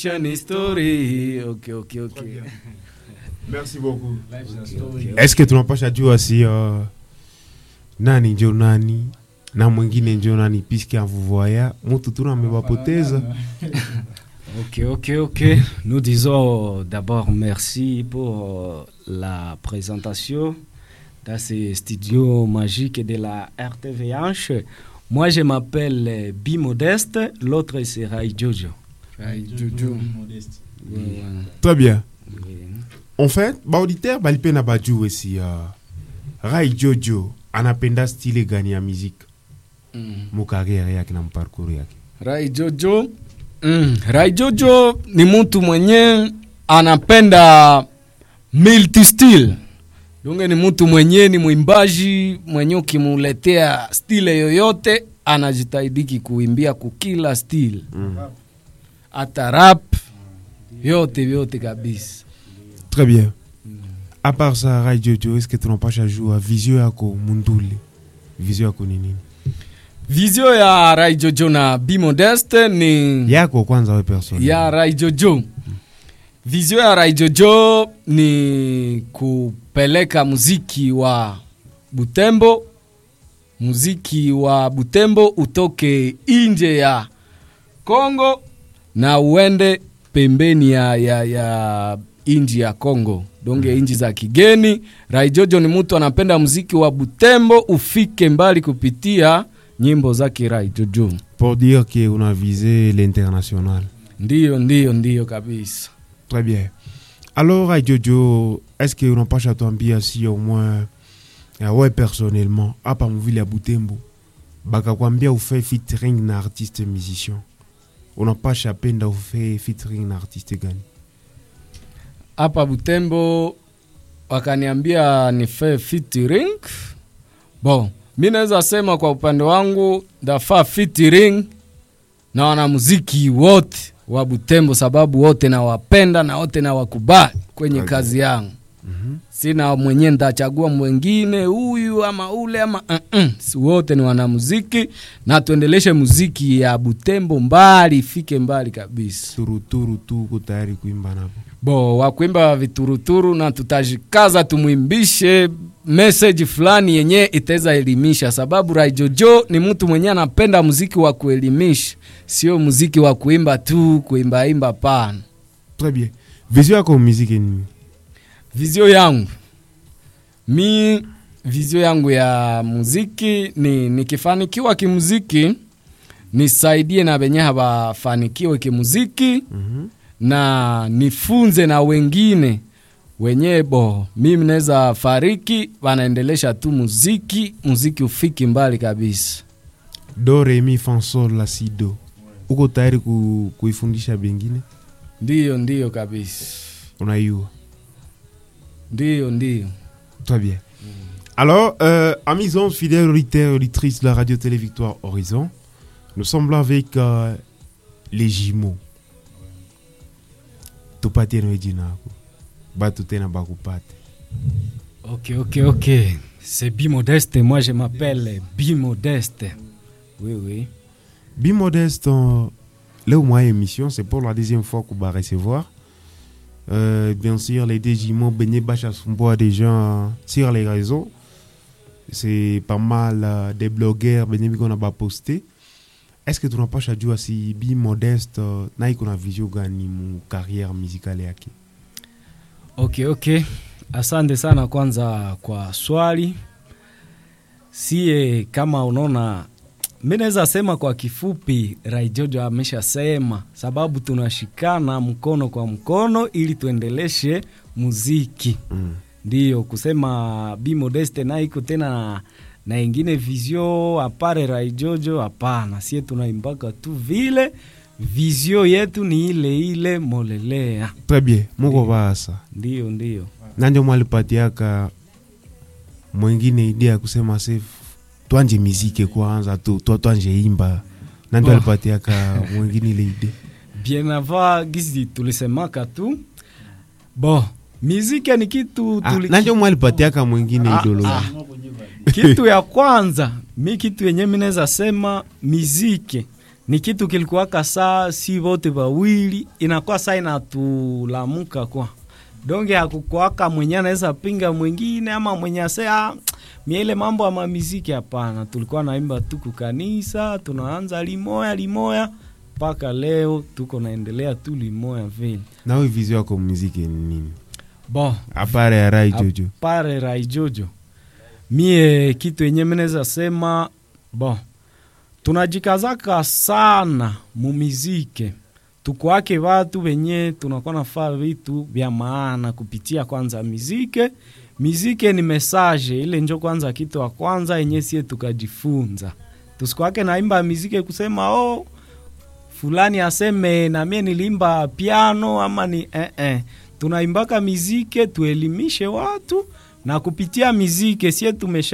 Une story. Ok, ok, ok. Merci beaucoup. Est-ce que tunapasha jua si uh, nani njo nani na mwingine njo nani puisque envoya mutu tuna amewapoteza Ok, ok, ok. Nous disons d'abord merci pour euh, la présentation dans ces studios magiques de la RTVH. Moi, je m'appelle euh, Bi Modeste, l'autre c'est Rai Jojo. Rai Jojo. Ouais, ouais. très bien Oui. en fait baauditeur balipenda bajue si uh, rai jojo anapenda stile gani ya muziki Mm. mukariere yake na mparkuru yake Rai Jojo. Mm. Rai Jojo ni mtu mwenye anapenda multi style. Dunge ni mtu mwenye ni mwimbaji mwenye ukimuletea stile yoyote anajitahidiki kuimbia kukila style. mm. Hata rap yote vyote kabisa. très bien à part ça rai jojo est-ce que tunapasha jua visio yako mundule visio yako ni nini Vizio ya Rai Jojo na Bi Modeste ni yako kwanza we person ya Rai Jojo. Vizio ya Rai Jojo ni kupeleka muziki wa Butembo, muziki wa Butembo utoke nje ya Kongo na uende pembeni ya, ya, ya inji ya Kongo, donge inji za kigeni. Rai Jojo ni mtu anapenda muziki wa Butembo ufike mbali kupitia nyimbo zake Rai Jojo. pour dire que una visé l'international Ndiyo, ndiyo, ndiyo kabisa. Très bien. Alors, Rai Jojo, est-ce que unapasha tuambia si au moins uh, we personnellement hapa mvile ya Butembo bakakwambia ufe featuring na artiste musicien unapasha penda ufe featuring na artiste gani? hapa Butembo wakaniambia nife featuring. Bon, mi naweza sema kwa upande wangu ndafaa featuring na wanamuziki wote wa Butembo, sababu wote nawapenda na wote nawakubali kwenye Okay. kazi yangu. Mhm. Sina mwenye ndachagua mwengine huyu ama ule ama uh -uh. Si wote ni wanamuziki na tuendeleshe muziki ya Butembo mbali, ifike mbali kabisa. Turuturu tu uko tayari kuimba napo. bo wakuimba vituruturu na tutajikaza tumwimbishe message fulani yenye itaweza elimisha, sababu Raijojo ni mtu mwenye anapenda muziki wa kuelimisha, sio muziki wa kuimba tu kuimbaimba. Pana Très bien. Visio yako muziki ni nini? vizio yangu mi, vizio yangu ya muziki ni nikifanikiwa kimuziki nisaidie na benye habafanikiwe kimuziki Mhm. na nifunze na wengine wenyewe bo mimi naweza fariki wanaendelesha tu muziki muziki ufiki mbali kabisa Do re mi fa sol la si do. Uko tayari ku, kuifundisha bengine? ndiyo ndiyo kabisa Unaiua. ndiyo ndiyo Très bien. Alors, euh, amis hommes, fidèles auditeurs et auditrices de la radio-télé Victoire Horizon, nous sommes là avec euh, les jumeaux. tupate no jina yako batu tena bakupate ok ok ok c'est bi modeste moi je m'appelle bi modeste oui oui bi modeste euh, leo mwa émission c'est pour la deuxième fois qu'on va recevoir euh, bien sûr les deux jumeaux benye basha sumbua des gens euh, sur les réseaux c'est pas mal euh, des blogueurs benye biko na baposte est-ce que tunapasha jua si bi modeste uh, na iko na vision gani mu carrière musicale yake ok ok asante sana kwanza kwa swali sie kama unaona mi naweza sema kwa kifupi raijojo ameshasema sababu tunashikana mkono kwa mkono ili tuendeleshe muziki mm. ndiyo kusema bi modeste na iko tena na, na ingine vizio apare raijojo hapana sie tunaimbaka tu vile vizio yetu ni ile ile molelea très bien muko basa ndiyo ndiyo nanjo mwalipatiaka mwingine idea ya kusema se twanje mizike kwanza tu twa twanje imba nanjo Oh. alipatiaka mwingine ile idea bien avant gisi tulisemaka tu bo miziki ni kitu ah, tuli, nanjo mwalipatiaka mwingine Ah, idolo ah. kitu ya kwanza mi kitu yenye mi naweza sema miziki ni kitu kilikuwaka saa si vote vawili inakuwa saa inatulamuka kwa donge hakukwaka mwenye anaweza pinga mwingine ama mwenye asea miele mambo ya mamiziki hapana tulikuwa naimba tu kukanisa tunaanza limoya limoya mpaka leo tuko naendelea tu limoya vile nawe vizio yako muziki ni nini bon apare ya rai jojo pare raijojo mie kitu yenye meneza sema bon tunajikazaka sana mumizike tukwake watu wenye tunakuwa nafaa vitu vya maana kupitia kwanza mizike mizike ni mesaje ile njo kwanza kitu wa kwanza yenye sie tukajifunza tusikwake naimba mizike kusema oh, fulani aseme na mie nilimba piano ama ni eh, eh. tunaimbaka mizike tuelimishe watu na kupitia mizike sie tumesha